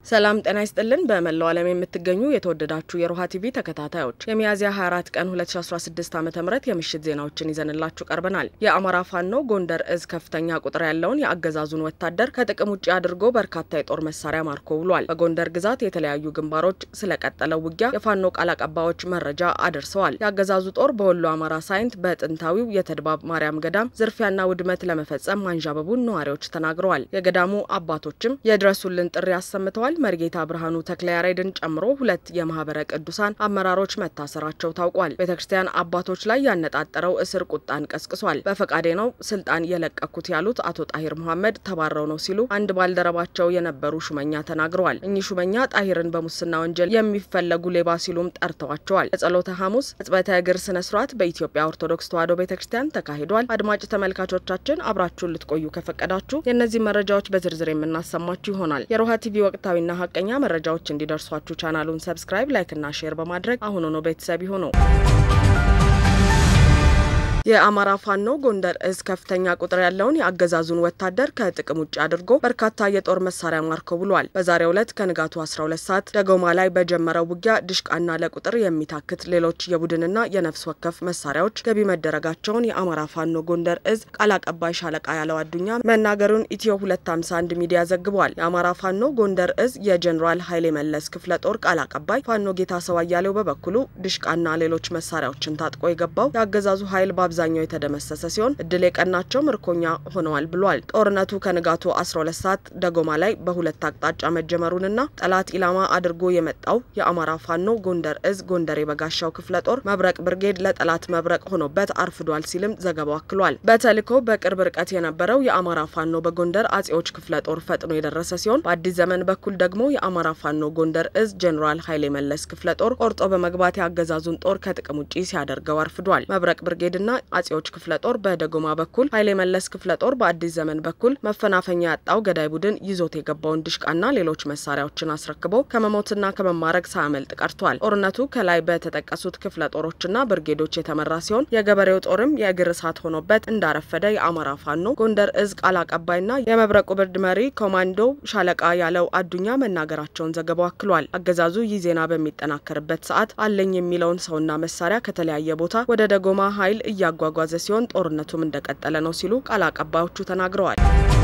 ሰላም ጤና ይስጥልን። በመላው ዓለም የምትገኙ የተወደዳችሁ የሮሃ ቲቪ ተከታታዮች የሚያዝያ 24 ቀን 2016 ዓ ም የምሽት ዜናዎችን ይዘንላችሁ ቀርበናል። የአማራ ፋኖ ጎንደር እዝ ከፍተኛ ቁጥር ያለውን የአገዛዙን ወታደር ከጥቅም ውጭ አድርጎ በርካታ የጦር መሳሪያ ማርኮ ውሏል። በጎንደር ግዛት የተለያዩ ግንባሮች ስለቀጠለው ውጊያ የፋኖ ቃል አቀባዮች መረጃ አድርሰዋል። የአገዛዙ ጦር በወሎ አማራ ሳይንት በጥንታዊው የተድባብ ማርያም ገዳም ዝርፊያና ውድመት ለመፈጸም ማንዣበቡን ነዋሪዎች ተናግረዋል። የገዳሙ አባቶችም የድረሱልን ጥሪ አሰምተዋል። መርጌታ ብርሃኑ ተክለ ያሬድን ጨምሮ ሁለት የማህበረ ቅዱሳን አመራሮች መታሰራቸው ታውቋል። ቤተ ክርስቲያን አባቶች ላይ ያነጣጠረው እስር ቁጣን ቀስቅሷል። በፈቃዴ ነው ስልጣን የለቀኩት ያሉት አቶ ጣሂር መሐመድ ተባረው ነው ሲሉ አንድ ባልደረባቸው የነበሩ ሹመኛ ተናግረዋል። እኚህ ሹመኛ ጣሂርን በሙስና ወንጀል የሚፈለጉ ሌባ ሲሉም ጠርተዋቸዋል። የጸሎተ ሐሙስ ሕጽበተ እግር ስነ ስርዓት በኢትዮጵያ ኦርቶዶክስ ተዋሕዶ ቤተ ክርስቲያን ተካሂዷል። አድማጭ ተመልካቾቻችን አብራችሁን ልትቆዩ ከፈቀዳችሁ የእነዚህ መረጃዎች በዝርዝር የምናሰማችሁ ይሆናል። የሮሃ ቲቪ ወቅታዊ ና ሀቀኛ መረጃዎች እንዲደርሷችሁ ቻናሉን ሰብስክራይብ፣ ላይክ እና ሼር በማድረግ አሁኑኑ ቤተሰብ ይሁኑ። የአማራ ፋኖ ጎንደር እዝ ከፍተኛ ቁጥር ያለውን የአገዛዙን ወታደር ከጥቅም ውጭ አድርጎ በርካታ የጦር መሳሪያ ማርኮ ብሏል። በዛሬው ዕለት ከንጋቱ 12 ሰዓት ደጎማ ላይ በጀመረው ውጊያ ድሽቃና ለቁጥር የሚታክት ሌሎች የቡድንና የነፍስ ወከፍ መሳሪያዎች ገቢ መደረጋቸውን የአማራ ፋኖ ጎንደር እዝ ቃል አቀባይ ሻለቃ ያለው አዱኛ መናገሩን ኢትዮ 251 ሚዲያ ዘግቧል። የአማራ ፋኖ ጎንደር እዝ የጀኔራል ኃይሌ መለስ ክፍለ ጦር ቃል አቀባይ ፋኖ ጌታ ሰው አያሌው በበኩሉ ድሽቃና ሌሎች መሳሪያዎችን ታጥቆ የገባው የአገዛዙ ኃይል አብዛኛው የተደመሰሰ ሲሆን እድል የቀናቸው ምርኮኛ ሆነዋል ብሏል። ጦርነቱ ከንጋቱ 12 ሰዓት ደጎማ ላይ በሁለት አቅጣጫ መጀመሩንና ጠላት ኢላማ አድርጎ የመጣው የአማራ ፋኖ ጎንደር እዝ ጎንደር የበጋሻው ክፍለ ጦር መብረቅ ብርጌድ ለጠላት መብረቅ ሆኖበት አርፍዷል ሲልም ዘገባው አክሏል። በተልዕኮ በቅርብ ርቀት የነበረው የአማራ ፋኖ በጎንደር አጼዎች ክፍለ ጦር ፈጥኖ የደረሰ ሲሆን በአዲስ ዘመን በኩል ደግሞ የአማራ ፋኖ ጎንደር እዝ ጄኔራል ኃይሌ መለስ ክፍለ ጦር ቆርጦ በመግባት የአገዛዙን ጦር ከጥቅም ውጪ ሲያደርገው አርፍዷል። መብረቅ ብርጌድና አጼዎች ክፍለ ጦር በደጎማ በኩል ኃይሌ መለስ ክፍለ ጦር በአዲስ ዘመን በኩል መፈናፈኛ ያጣው ገዳይ ቡድን ይዞት የገባውን ድሽቃና ሌሎች መሳሪያዎችን አስረክቦ ከመሞትና ከመማረክ ሳያመልጥ ቀርቷል። ጦርነቱ ከላይ በተጠቀሱት ክፍለ ጦሮችና ብርጌዶች የተመራ ሲሆን የገበሬው ጦርም የእግር እሳት ሆኖበት እንዳረፈደ የአማራ ፋኖ ጎንደር እዝ ቃል አቀባይና የመብረቁ ብርድ መሪ ኮማንዶ ሻለቃ ያለው አዱኛ መናገራቸውን ዘገባው አክሏል። አገዛዙ ይህ ዜና በሚጠናከርበት ሰዓት አለኝ የሚለውን ሰውና መሳሪያ ከተለያየ ቦታ ወደ ደጎማ ኃይል እያጓጓዘ ሲሆን ጦርነቱም እንደቀጠለ ነው ሲሉ ቃል አቀባዮቹ ተናግረዋል።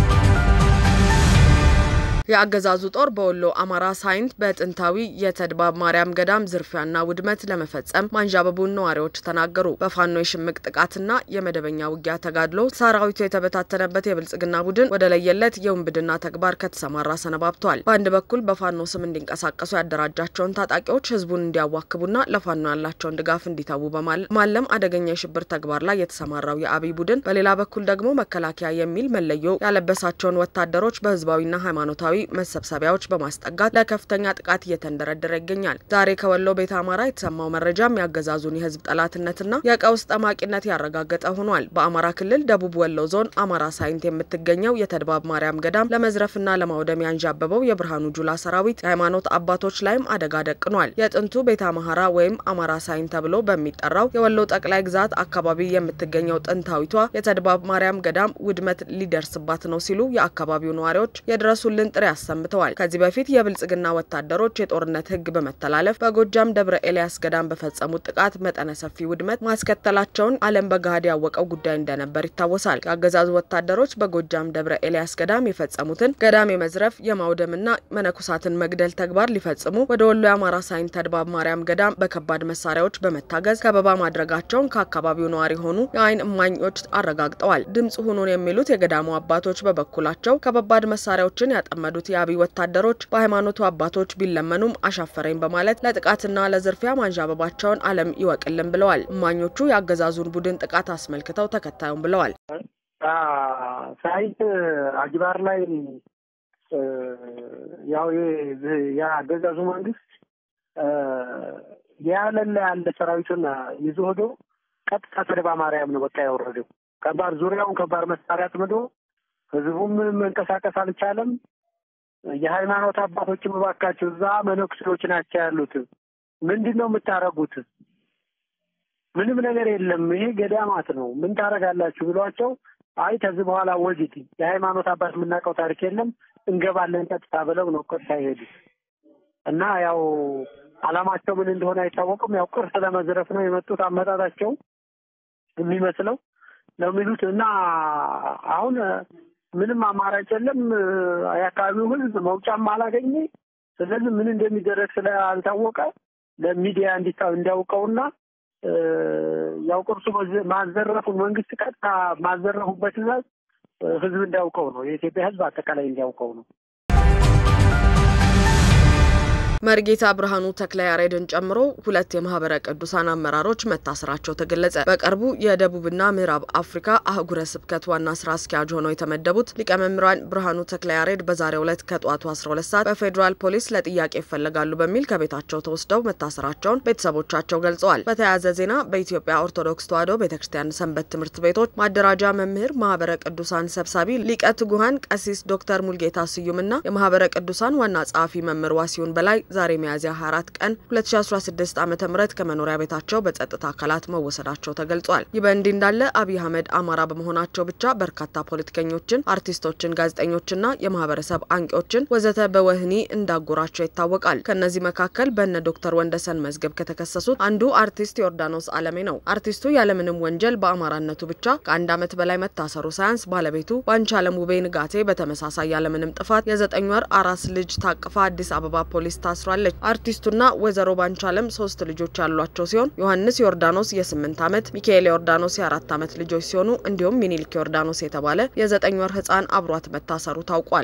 የአገዛዙ ጦር በወሎ አማራ ሳይንት በጥንታዊ የተድባብ ማርያም ገዳም ዝርፊያና ውድመት ለመፈጸም ማንዣበቡን ነዋሪዎች ተናገሩ። በፋኖ የሽምቅ ጥቃትና የመደበኛ ውጊያ ተጋድሎ ሰራዊቱ የተበታተነበት የብልጽግና ቡድን ወደ ለየለት የውንብድና ተግባር ከተሰማራ ሰነባብቷል። በአንድ በኩል በፋኖ ስም እንዲንቀሳቀሱ ያደራጃቸውን ታጣቂዎች ህዝቡን እንዲያዋክቡና ለፋኖ ያላቸውን ድጋፍ እንዲተዉ በማለም አደገኛ የሽብር ተግባር ላይ የተሰማራው የአብይ ቡድን፣ በሌላ በኩል ደግሞ መከላከያ የሚል መለዮ ያለበሳቸውን ወታደሮች በህዝባዊና ሃይማኖታዊ መሰብሰቢያዎች በማስጠጋት ለከፍተኛ ጥቃት እየተንደረደረ ይገኛል። ዛሬ ከወሎ ቤተ አማራ የተሰማው መረጃም ያገዛዙን የህዝብ ጠላትነትና የቀውስ ጠማቂነት ያረጋገጠ ሆኗል። በአማራ ክልል ደቡብ ወሎ ዞን አማራ ሳይንት የምትገኘው የተድባብ ማርያም ገዳም ለመዝረፍና ለማውደም ያንዣበበው የብርሃኑ ጁላ ሰራዊት የሃይማኖት አባቶች ላይም አደጋ ደቅኗል። የጥንቱ ቤተ አማራ ወይም አማራ ሳይንት ተብሎ በሚጠራው የወሎ ጠቅላይ ግዛት አካባቢ የምትገኘው ጥንታዊቷ የተድባብ ማርያም ገዳም ውድመት ሊደርስባት ነው ሲሉ የአካባቢው ነዋሪዎች የድረሱልን ጥሪ አሰምተዋል። ከዚህ በፊት የብልጽግና ወታደሮች የጦርነት ህግ በመተላለፍ በጎጃም ደብረ ኤልያስ ገዳም በፈጸሙት ጥቃት መጠነ ሰፊ ውድመት ማስከተላቸውን ዓለም በገሃድ ያወቀው ጉዳይ እንደነበር ይታወሳል። የአገዛዙ ወታደሮች በጎጃም ደብረ ኤልያስ ገዳም የፈጸሙትን ገዳም የመዝረፍ የማውደምና መነኮሳትን መግደል ተግባር ሊፈጽሙ ወደ ወሎ የአማራ ሳይንት ተድባብ ማርያም ገዳም በከባድ መሳሪያዎች በመታገዝ ከበባ ማድረጋቸውን ከአካባቢው ነዋሪ የሆኑ የአይን እማኞች አረጋግጠዋል። ድምጽ ሁኑን የሚሉት የገዳሙ አባቶች በበኩላቸው ከባባድ መሳሪያዎችን ያጠመዱ የአብይ ወታደሮች በሃይማኖቱ አባቶች ቢለመኑም አሻፈረኝ በማለት ለጥቃትና ለዝርፊያ ማንዣበባቸውን ዓለም ይወቅልን ብለዋል። እማኞቹ የአገዛዙን ቡድን ጥቃት አስመልክተው ተከታዩም ብለዋል። ሳይንት አጅባር ላይ ያው የአገዛዙ መንግስት ያለላ ያለ ሰራዊቱን ይዞ ሄዶ ቀጥታ ተድባ ማርያም ነው በቃ ያወረደው። ከባድ ዙሪያውን ከባድ መሳሪያ አጥምዶ ህዝቡም መንቀሳቀስ አልቻለም። የሃይማኖት አባቶችም እባካችሁ እዛ መነኩሴዎች ናቸው ያሉት፣ ምንድን ነው የምታረጉት? ምንም ነገር የለም ይሄ ገዳማት ነው ምን ታረጋላችሁ ብሏቸው፣ አይ ከዚህ በኋላ ወዲት የሃይማኖት አባት የምናውቀው ታሪክ የለም እንገባለን ቀጥታ ብለው ነው ቀጥታ ይሄዱ። እና ያው አላማቸው ምን እንደሆነ አይታወቅም። ያው ቅርስ ለመዝረፍ ነው የመጡት አመጣጣቸው የሚመስለው ነው የሚሉት እና አሁን ምንም አማራጭ የለም። የአካባቢው ሕዝብ መውጫም አላገኘ። ስለዚህ ምን እንደሚደረግ ስላልታወቀ ለሚዲያ እንዲያውቀውና ያው ቅርሱ ማዘረፉን መንግስት ቀጥታ ማዘረፉበት ትዕዛዝ ሕዝብ እንዲያውቀው ነው። የኢትዮጵያ ሕዝብ አጠቃላይ እንዲያውቀው ነው። መርጌታ ብርሃኑ ተክለ ያሬድን ጨምሮ ሁለት የማህበረ ቅዱሳን አመራሮች መታሰራቸው ተገለጸ። በቅርቡ የደቡብና ምዕራብ አፍሪካ አህጉረ ስብከት ዋና ስራ አስኪያጅ ሆነው የተመደቡት ሊቀ መምህራን ብርሃኑ ተክለ ያሬድ በዛሬው ዕለት ከጠዋቱ 12 ሰዓት በፌዴራል ፖሊስ ለጥያቄ ይፈለጋሉ በሚል ከቤታቸው ተወስደው መታሰራቸውን ቤተሰቦቻቸው ገልጸዋል። በተያያዘ ዜና በኢትዮጵያ ኦርቶዶክስ ተዋሕዶ ቤተ ክርስቲያን ሰንበት ትምህርት ቤቶች ማደራጃ መምህር ማህበረ ቅዱሳን ሰብሳቢ ሊቀ ትጉሃን ቀሲስ ዶክተር ሙልጌታ ስዩምና የማህበረ ቅዱሳን ዋና ጸሐፊ መምህር ዋሲሁን በላይ ዛሬ ሚያዝያ 24 ቀን 2016 ዓ ም ከመኖሪያ ቤታቸው በጸጥታ አካላት መወሰዳቸው ተገልጿል። ይህ በእንዲህ እንዳለ አብይ አህመድ አማራ በመሆናቸው ብቻ በርካታ ፖለቲከኞችን፣ አርቲስቶችን፣ ጋዜጠኞችና የማህበረሰብ አንቂዎችን ወዘተ በወህኒ እንዳጎራቸው ይታወቃል። ከእነዚህ መካከል በነ ዶክተር ወንደሰን መዝገብ ከተከሰሱት አንዱ አርቲስት ዮርዳኖስ አለሜ ነው። አርቲስቱ ያለምንም ወንጀል በአማራነቱ ብቻ ከአንድ ዓመት በላይ መታሰሩ ሳያንስ ባለቤቱ ባንቻለም ውቤ ንጋቴ በተመሳሳይ ያለምንም ጥፋት የዘጠኝ ወር አራስ ልጅ ታቅፋ አዲስ አበባ ፖሊስ ታስሯል ታስራለች። አርቲስቱና ወይዘሮ ባንቻለም ሶስት ልጆች ያሏቸው ሲሆን ዮሐንስ ዮርዳኖስ የስምንት ዓመት ሚካኤል ዮርዳኖስ የአራት ዓመት ልጆች ሲሆኑ እንዲሁም ሚኒልክ ዮርዳኖስ የተባለ የዘጠኝ ወር ህፃን አብሯት መታሰሩ ታውቋል።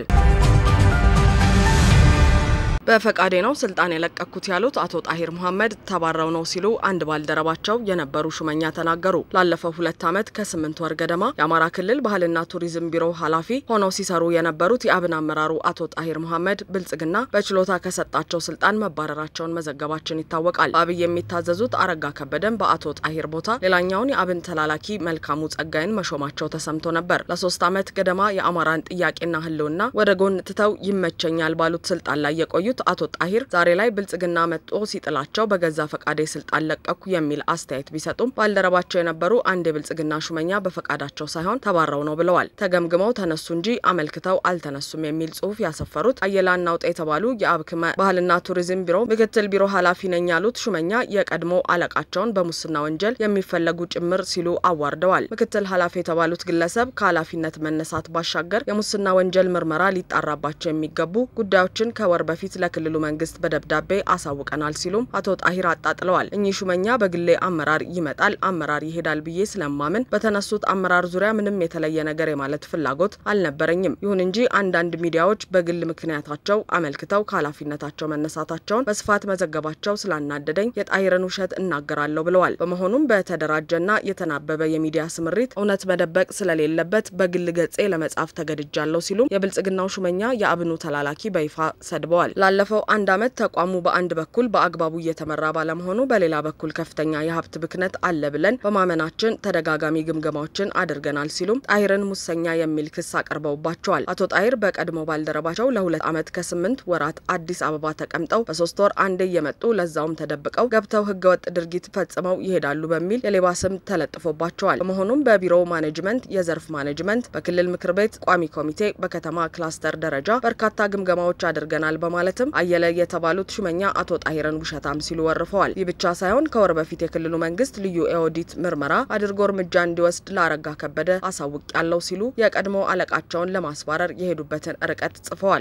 በፈቃዴ ነው ስልጣን የለቀኩት ያሉት አቶ ጣሂር መሐመድ ተባረው ነው ሲሉ አንድ ባልደረባቸው የነበሩ ሹመኛ ተናገሩ። ላለፈው ሁለት ዓመት ከስምንት ወር ገደማ የአማራ ክልል ባህልና ቱሪዝም ቢሮ ኃላፊ ሆነው ሲሰሩ የነበሩት የአብን አመራሩ አቶ ጣሂር መሐመድ ብልጽግና በችሎታ ከሰጣቸው ስልጣን መባረራቸውን መዘገባችን ይታወቃል። በአብይ የሚታዘዙት አረጋ ከበደን በአቶ ጣሂር ቦታ ሌላኛውን የአብን ተላላኪ መልካሙ ጸጋይን መሾማቸው ተሰምቶ ነበር። ለሶስት ዓመት ገደማ የአማራን ጥያቄና ህልውና ወደ ጎን ትተው ይመቸኛል ባሉት ስልጣን ላይ የቆዩት አቶ ጣሂር ዛሬ ላይ ብልጽግና መጥቶ ሲጥላቸው በገዛ ፈቃዴ ስልጣን ለቀኩ የሚል አስተያየት ቢሰጡም ባልደረባቸው የነበሩ አንድ የብልጽግና ሹመኛ በፈቃዳቸው ሳይሆን ተባረው ነው ብለዋል። ተገምግመው ተነሱ እንጂ አመልክተው አልተነሱም የሚል ጽሁፍ ያሰፈሩት አየላ እናውጣ የተባሉ የአብክመ ባህልና ቱሪዝም ቢሮ ምክትል ቢሮ ኃላፊ ነኝ ያሉት ሹመኛ የቀድሞ አለቃቸውን በሙስና ወንጀል የሚፈለጉ ጭምር ሲሉ አዋርደዋል። ምክትል ኃላፊ የተባሉት ግለሰብ ከኃላፊነት መነሳት ባሻገር የሙስና ወንጀል ምርመራ ሊጣራባቸው የሚገቡ ጉዳዮችን ከወር በፊት ለክልሉ መንግስት በደብዳቤ አሳውቀናል ሲሉም አቶ ጣሂር አጣጥለዋል። እኚህ ሹመኛ በግሌ አመራር ይመጣል አመራር ይሄዳል ብዬ ስለማምን በተነሱት አመራር ዙሪያ ምንም የተለየ ነገር የማለት ፍላጎት አልነበረኝም። ይሁን እንጂ አንዳንድ ሚዲያዎች በግል ምክንያታቸው አመልክተው ከኃላፊነታቸው መነሳታቸውን በስፋት መዘገባቸው ስላናደደኝ የጣሂርን ውሸት እናገራለሁ ብለዋል። በመሆኑም በተደራጀና የተናበበ የሚዲያ ስምሪት እውነት መደበቅ ስለሌለበት በግል ገጼ ለመጻፍ ተገድጃለሁ ሲሉም የብልጽግናው ሹመኛ የአብኑ ተላላኪ በይፋ ሰድበዋል። ላለፈው አንድ ዓመት ተቋሙ በአንድ በኩል በአግባቡ እየተመራ ባለመሆኑ በሌላ በኩል ከፍተኛ የሀብት ብክነት አለ ብለን በማመናችን ተደጋጋሚ ግምገማዎችን አድርገናል ሲሉም ጣሂርን ሙሰኛ የሚል ክስ አቅርበውባቸዋል። አቶ ጣሂር በቀድሞ ባልደረባቸው ለሁለት ዓመት ከስምንት ወራት አዲስ አበባ ተቀምጠው በሶስት ወር አንዴ እየመጡ ለዛውም ተደብቀው ገብተው ህገወጥ ድርጊት ፈጽመው ይሄዳሉ በሚል የሌባ ስም ተለጥፎባቸዋል። በመሆኑም በቢሮው ማኔጅመንት፣ የዘርፍ ማኔጅመንት፣ በክልል ምክር ቤት ቋሚ ኮሚቴ፣ በከተማ ክላስተር ደረጃ በርካታ ግምገማዎች አድርገናል በማለትም አየለ የተባሉት ሹመኛ አቶ ጣሂርን ውሸታም ሲሉ ወርፈዋል። ይህ ብቻ ሳይሆን ከወር በፊት የክልሉ መንግስት ልዩ የኦዲት ምርመራ አድርጎ እርምጃ እንዲወስድ ለአረጋ ከበደ አሳውቅ ያለው ሲሉ የቀድሞ አለቃቸውን ለማስባረር የሄዱበትን ርቀት ጽፈዋል።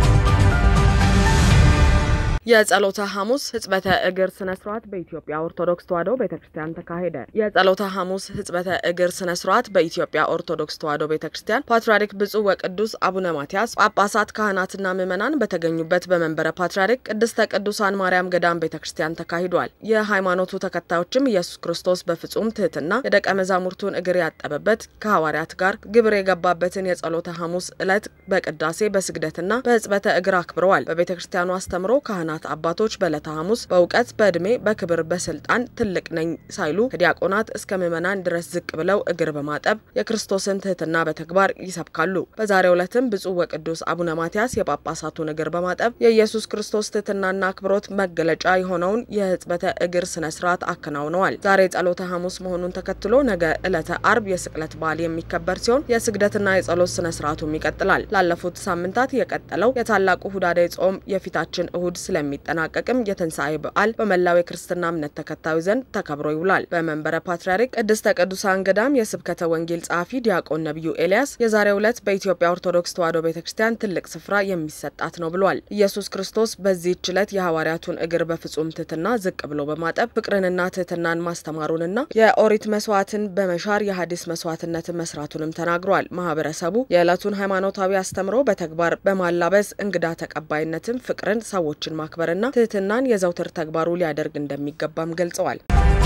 የጸሎተ ሐሙስ ህጽበተ እግር ስነ ስርዓት በኢትዮጵያ ኦርቶዶክስ ተዋሕዶ ቤተ ክርስቲያን ተካሄደ። የጸሎተ ሐሙስ ህጽበተ እግር ስነ ስርዓት በኢትዮጵያ ኦርቶዶክስ ተዋሕዶ ቤተ ክርስቲያን ፓትርያርክ ብፁዕ ወቅዱስ አቡነ ማትያስ ጳጳሳት፣ ካህናትና ምዕመናን በተገኙበት በመንበረ ፓትርያርክ ቅድስተ ቅዱሳን ማርያም ገዳም ቤተ ክርስቲያን ተካሂዷል። የሃይማኖቱ ተከታዮችም ኢየሱስ ክርስቶስ በፍጹም ትህትና የደቀ መዛሙርቱን እግር ያጠበበት ከሐዋርያት ጋር ግብር የገባበትን የጸሎተ ሐሙስ ዕለት በቅዳሴ በስግደትና በህጽበተ እግር አክብረዋል። በቤተ ክርስቲያኑ አስተምሮ ካህናት አባቶች በዕለተ ሐሙስ በእውቀት በዕድሜ በክብር በስልጣን ትልቅ ነኝ ሳይሉ ከዲያቆናት እስከ ምዕመናን ድረስ ዝቅ ብለው እግር በማጠብ የክርስቶስን ትህትና በተግባር ይሰብካሉ። በዛሬው ዕለትም ብፁዕ ወቅዱስ አቡነ ማትያስ የጳጳሳቱን እግር በማጠብ የኢየሱስ ክርስቶስ ትህትናና አክብሮት መገለጫ የሆነውን የህጽበተ እግር ስነ ስርዓት አከናውነዋል። ዛሬ ጸሎተ ሐሙስ መሆኑን ተከትሎ ነገ ዕለተ አርብ የስቅለት በዓል የሚከበር ሲሆን የስግደትና የጸሎት ስነ ስርዓቱም ይቀጥላል። ላለፉት ሳምንታት የቀጠለው የታላቁ ሁዳዴ ጾም የፊታችን እሁድ ስለ ስለሚጠናቀቅም የትንሣኤ በዓል በመላው የክርስትና እምነት ተከታዩ ዘንድ ተከብሮ ይውላል። በመንበረ ፓትርያርክ ቅድስተ ቅዱሳን ገዳም የስብከተ ወንጌል ጸሐፊ ዲያቆን ነቢዩ ኤልያስ የዛሬው ዕለት በኢትዮጵያ ኦርቶዶክስ ተዋሕዶ ቤተ ክርስቲያን ትልቅ ስፍራ የሚሰጣት ነው ብሏል። ኢየሱስ ክርስቶስ በዚህች ዕለት የሐዋርያቱን እግር በፍጹም ትሕትና ዝቅ ብሎ በማጠብ ፍቅርንና ትሕትናን ማስተማሩንና የኦሪት መስዋዕትን በመሻር የሐዲስ መስዋዕትነትን መስራቱንም ተናግሯል። ማህበረሰቡ የዕለቱን ሃይማኖታዊ አስተምሮ በተግባር በማላበስ እንግዳ ተቀባይነትን፣ ፍቅርን፣ ሰዎችን ማክበርና ትህትናን የዘውትር ተግባሩ ሊያደርግ እንደሚገባም ገልጸዋል።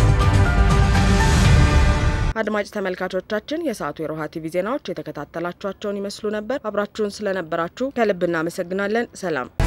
አድማጭ ተመልካቾቻችን የሰዓቱ የሮሃ ቲቪ ዜናዎች የተከታተላችኋቸውን ይመስሉ ነበር። አብራችሁን ስለነበራችሁ ከልብ እናመሰግናለን። ሰላም